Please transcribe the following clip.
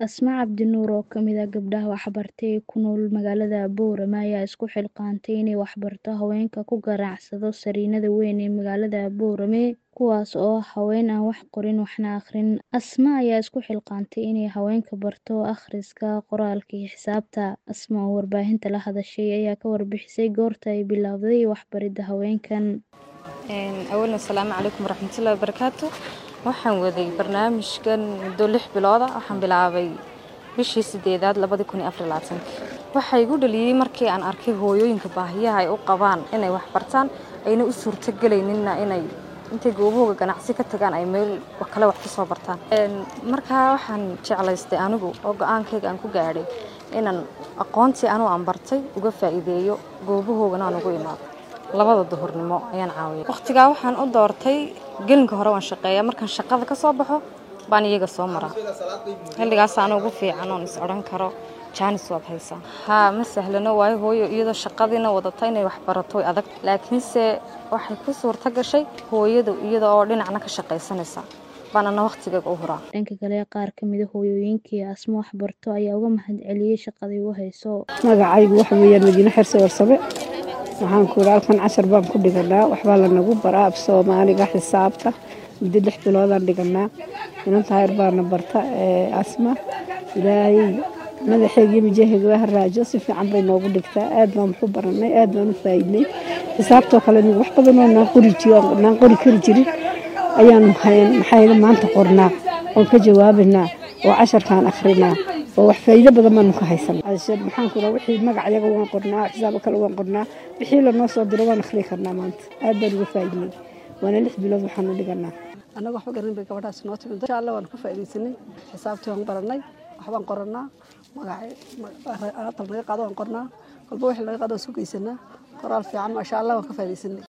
Asma Cabdinuur oo ka mid ah gabdhaha waxbartay ee ku nool magaalada Boorama ayaa isku xilqaantay inay waxbarto haweenka ku ganacsada sariinada weyn ee magaalada Boorame kuwaas oo ah haween aan wax qorin waxna akhrin. Asma ayaa isku xilqaantay inay haweenka barto akhriska, qoraalka iyo xisaabta. Asma oo warbaahinta la hadashay ayaa ka warbixisay goorta ay bilowday waxbaridda haweenkan. awalan asalaamu calaykum waraxmatullaahi wabarakaatu waxaan waday barnaamijkan muddo lix bilooda waxaan bilaabay bishii sideedaad labadi kun iyo afar iyo labaatanki waxaa igu dhaliyey markii aan arkay hooyooyinka baahiyaha ay u qabaan inay wax bartaan ayna u suurtagelayninna inay intay goobahooga ganacsi ka tagaan ay meel kale wax kusoo bartaan markaa waxaan jeclaystay anigu oo go-aankayga aan ku gaadhay inaan aqoontii anugu aan bartay uga faa'iideeyo goobahoogana aan ugu imaado labada duhurnimo ayaan caawiyay waqtigaa waxaan u doortay gelinka hore waan shaqeeyaa markaan shaqada ka soo baxo baan iyaga soo maraa xilligaas ana ugu fiican oon is odhan karo jaanis waad haysaa haa ma sahlano waayo hooyo iyadoo shaqadiina wadata inay wax barato way adag laakiinse waxay ku suurta gashay hooyadu iyada oo dhinacna ka shaqaysanaysa baanana waqtigayga u huraa dhanka kale qaar ka mid a hooyooyinkii asma waxbarto ayaa uga mahad celiyey shaqadii u hayso magacaygu waxa weeyaan madiine xirse warsame waxaan ku yidhi halkan cashar baan ku dhiganaa waxbaa lanagu baraa af soomaaliga xisaabta muddo lix biloodaan dhiganaa inanta hayr baana barta asma ilaahay madaxeega iyo mijaheyga waa haraajo si fiican bay noogu dhigtaa aad baan waxu baranay aad baan u faa'iidnay xisaabtoo kale wax badanoo naan qori naan qori kari jirin ayaanu maxayna maanta qornaa oon ka jawaabanaa oo casharkaan akhrinaa oo wax faa'iido badan baanu ka haysanaa maxaan ku dhaha wixii magacyaga waan qornaa xisaabo kale waan qornaa wixii lanoo soo diro waan akhriyi karnaa maanta aad baan uga faa'iidnay waana lix bilood waxaanu dhiganaa annaga waxba garanin bay gabadhaas noo timid insha allah waan ka faa'iidaysanay xisaabtii waan baranay waxbaan qorannaa magaca alaabta laga qaado waan qornaa kolba wixii laga qaado waan isku geysanaa qoraal fiican maasha allah waan ka faa'iidaysanay